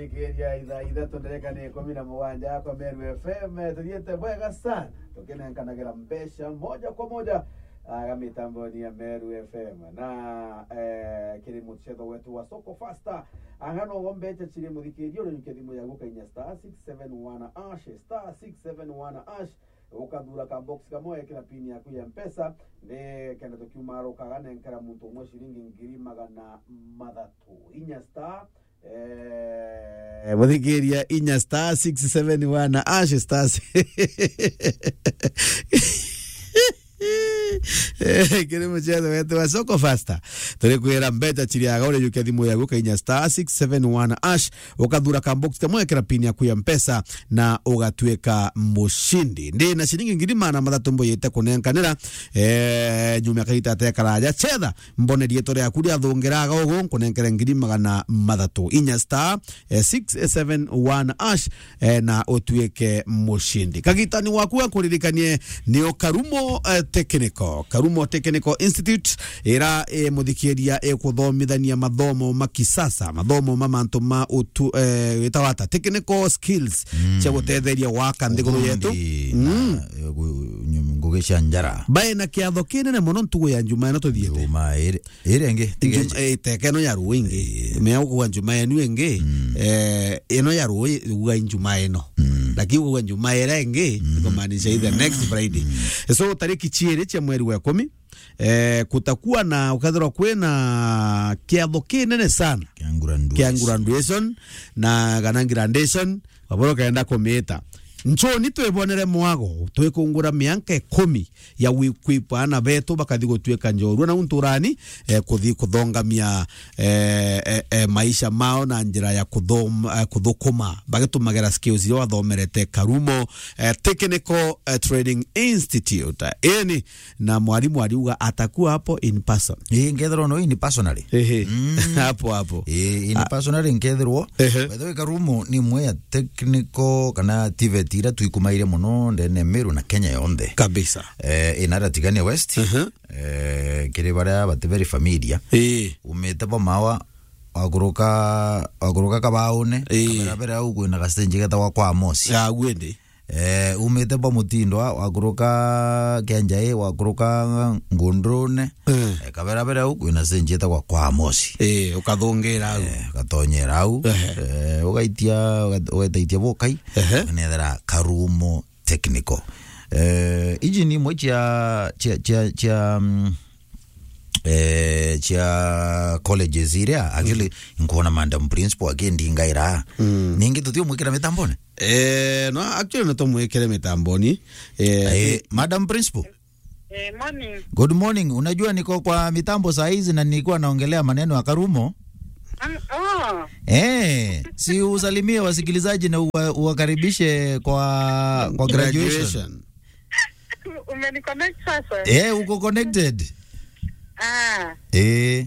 thikĩrĩria ithaa ithatũ ndereka nĩ ikũmi na mũgwanja kwa Meru FM tũthiĩte wega sana tũkĩnenkanagĩra mbeca moja kwa moja aga mitamboni ya Meru FM na eh, kĩrĩ mũchezo wetu wa soko fasta ang'ano mbeca chiri mũthikĩrio rĩu kĩthimo ya gũkainya star 671 ash star 671 ash ukathura ka box kamwe kina pini yaku ya mpesa ndi kenda tukiuma rukaga nenkera muntu umwe ciringi ngiri magana mathatu inya star eh, muthikiria inya star 671 ash star kiri muchezo wetu wa soko fasta turi kwira mbeca chiriaga uri yukia thimu yagu kainya star 671 ash ukathura ka box kamwe kira pini yaku ya mpesa na ugatuika mushindi ndi na ciringi ngiri mana mathatu mboyete kunenkanira eh nyumya kaita te karaja chetha mbone rieto riaku ria thungiraga ugu kunenkere ngiri magana mathatu inya star eh, 671 ash eh, na utuike mushindi kagitani waku akuririkanie nio karumo eh, technical karumo technical institute ira eh, muthikiria ikuthomithania mathomo makisasa mathomo ma mantu ma utu eh, itawata technical skills cia gutetheria waka nthiguru yetu Mm. ngugi cia njara bae na kiatho kinene muno ntugu ya njuma ino tuthiete uma irengi teke ino ya ruu ingi mea gukuga njuma yenu ingi eh, ino ya ruu uga njuma ino lakini uga njuma ira ingi kumaanisha the next friday so tariki chiiri cia mweri wa ikumi eh, kutakuwa na ukathirwa kwina kiatho kinene sana kia graduation na kana graduation waboro kaenda kumita nchoni twibonere mwago twikungura mianka ikumi ya wikwipa ana betu bakathi gutwika njorua na unturani eh, kuthi kuthongamia eh, eh, eh, maisha mao na njira ya kuthom, eh, kuthukuma bagitumagira skills iria wathomerete karumo eh, technical eh, training institute eni na mwalimu aliuga atakuwa hapo in person ngethirwo no ini personally Ehe. hapo hapo Eh, ini personally nkethirwo Ehe. bethe karumo ni imwe ya technical kana tivet iria tuikumaire muno ndene miru na kenya yonthe kabisa eh, inara tigania west eh, kiri baria bati very familiar eh umite bomawa waguruka waguruka kabaune Ĩĩ. kaberabere au kwina gastenji getagwa kwa mosi ya gwende eh, umite bo mutindwa waguruka kenjai waguruka ngundrune Eh. eh, kaberabere au kwina stenji etagwa kwa mosi eh ukathungera au Eh, gatonyera au Ehe. eh, ugaitia ugaitaitia bukai Ehe. nethera karumo technical eh, iji ni imwe cia cia cia cia mm, eh, cia colleges iria actually nkuona madam principal akindingaira ningi tutio mwikira mitambone Eh, no actually no tumwikire mitamboni eh, eh, madam principal Eh, morning. good morning unajua niko kwa mitambo saa hizi na nilikuwa naongelea maneno ya karumo Um, oh, Eh, si usalimie wasikilizaji na uwa- uwakaribishe kwa kwa graduation. umeniconnect sasa? Eh, uko connected. Ah, Eh,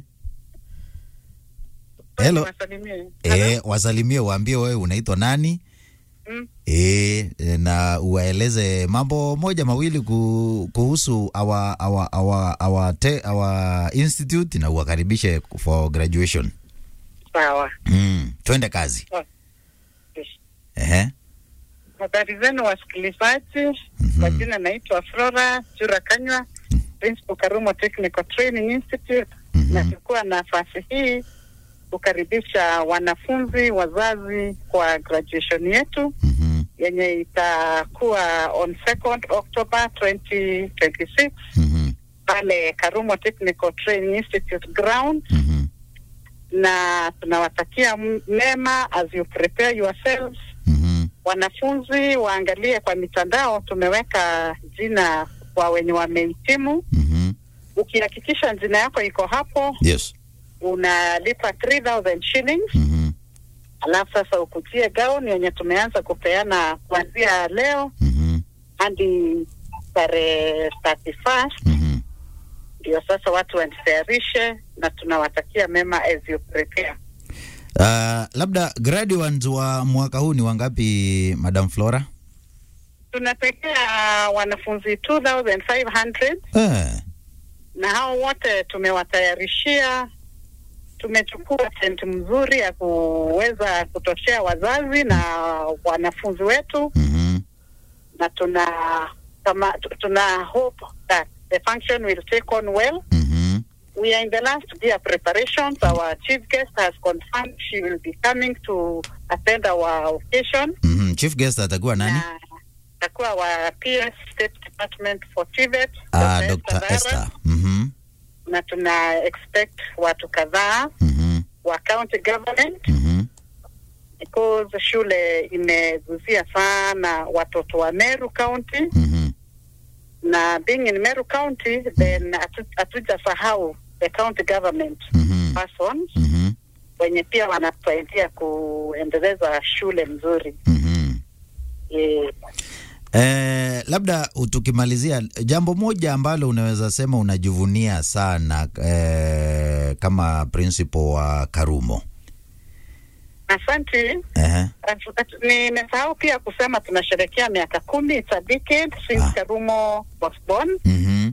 Hello. wasalimie. eh, wasalimie waambie wewe unaitwa nani? Mm. Eh, eh, na uwaeleze mambo moja mawili ku, kuhusu our, our, our, our, te, our institute na uwakaribishe for graduation. Sawa. Mm, twende kazi. Yes. Ehe. Habari zenu wasikilizaji. Kwa jina naitwa Flora Chura Kanywa, Principal Karumo Technical Training Institute. Nachukua nafasi hii kukaribisha wanafunzi, wazazi kwa graduation yetu Mhm. yenye itakuwa on 2nd October 2026 Mhm. pale Karumo Technical Training Institute ground Mhm. na tunawatakia m- mema as you prepare yourselves. Mhm. Wanafunzi waangalie kwa mitandao, tumeweka jina kwa wenye wamehitimu. Mhm. Ukihakikisha jina yako iko hapo, Yes. unalipa 3000 shillings, Mhm. alafu sasa ukutie gauni yenye tumeanza kupeana kuanzia leo Mhm. hadi tarehe 31st. Mhm. Ndio sasa watu wajitayarishe, na tunawatakia mema as you prepare. Uh, labda graduates wa mwaka huu ni wangapi Madam Flora? Tunapekea wanafunzi 2500 Eh. na hao wote tumewatayarishia tumechukua tent mzuri ya kuweza kutoshea wazazi na wanafunzi wetu Mhm. na tuna kama, tu- tuna hope that the function will take on well Mhm. we are in the last year preparations our chief guest has confirmed she will be coming to attend our occasion Mhm. Chief guest atakuwa nani? na atakuwa wa PS State Department for TVET Ah, Dr. Dr. Esther Esther. Dara, Mhm. na tuna expect watu kadhaa Mhm. wa county government Mhm. because shule imeguzia sana watoto wa Meru County Mhm. na being in Meru County then hatu- hatujasahau the county government Mhm. persons Mhm. wenye pia wanatusaidia kuendeleza shule mzuri Mhm. e, Eh, labda tukimalizia jambo moja ambalo unaweza sema unajivunia sana eh, kama principal wa Karumo. asante Ehe. At- at- nimesahau pia kusema tunasherekea miaka kumi it's a decade since Ah. Karumo was born Mhm.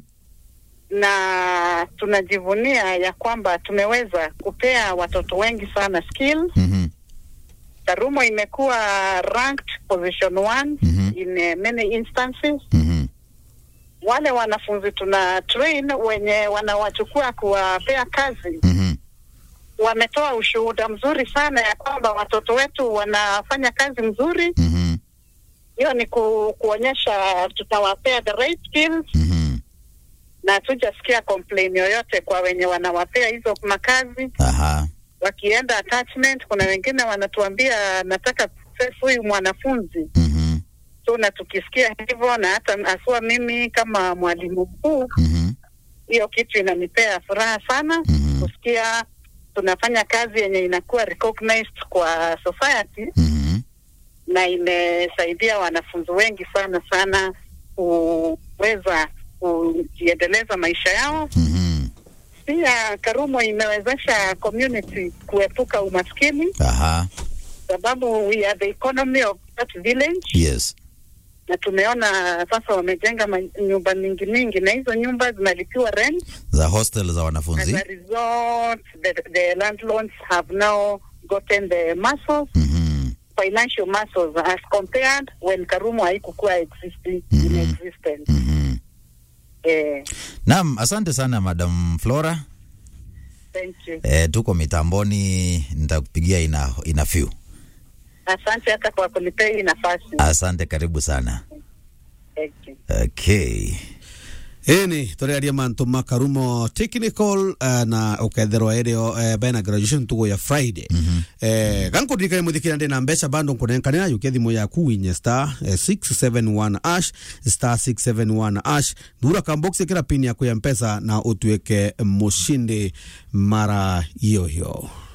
na tunajivunia ya kwamba tumeweza kupea watoto wengi sana skills Mhm. Karumo imekuwa ranked position one Mhm. in uh, many instances. Mhm. Wale wanafunzi tuna train wenye wanawachukua kuwapea kazi Mhm. wametoa ushuhuda mzuri sana ya kwamba watoto wetu wanafanya kazi mzuri. Mhm. Hiyo ni ku, kuonyesha tutawapea the right skills, Mhm. na hatujasikia complain yoyote kwa wenye wanawapea hizo makazi. Aha. Wakienda attachment, kuna wengine wanatuambia nataka kuprocess huyu mwanafunzi Mhm. so na tukisikia hivyo na hata asua mimi kama mwalimu mkuu Mhm. hiyo kitu inanipea furaha sana Mhm. kusikia tunafanya kazi yenye inakuwa recognized kwa society Mhm. na imesaidia wanafunzi wengi sana sana kuweza kujiendeleza maisha yao Mhm. pia karumo imewezesha community kuepuka umaskini Aha. sababu we are the economy of that village Yes. na tumeona sasa wamejenga ma- nyumba mingi mingi na hizo nyumba zinalipiwa rent Za hostel za as wanafunzi. a result the, the landlords have now gotten the muscles Mhm. financial muscles as compared when karumo haikukuwa existing Mhm. in existence Mhm. eh, Naam, asante sana Madam Flora. thank you Eh, tuko mitamboni, nitakupigia ina, ina few. asante hata kwa kunipea hii nafasi Asante, karibu sana. thank you Okay. ĩni tũrĩaria mantu ma karumo technical uh, na ũketherwa ĩrĩo uh, bena graduation tugo ya friday mm -hmm. eh, gankũririkania mũthikĩria ndĩ na mbeca bando nkũnenkanĩra yũkia thimũ yaku winye star eh, 671 ash star 671 ash thura kambox ĩkĩra pin yaku ya mpesa na ũtuĩke mũshindi mara hiyo hiyo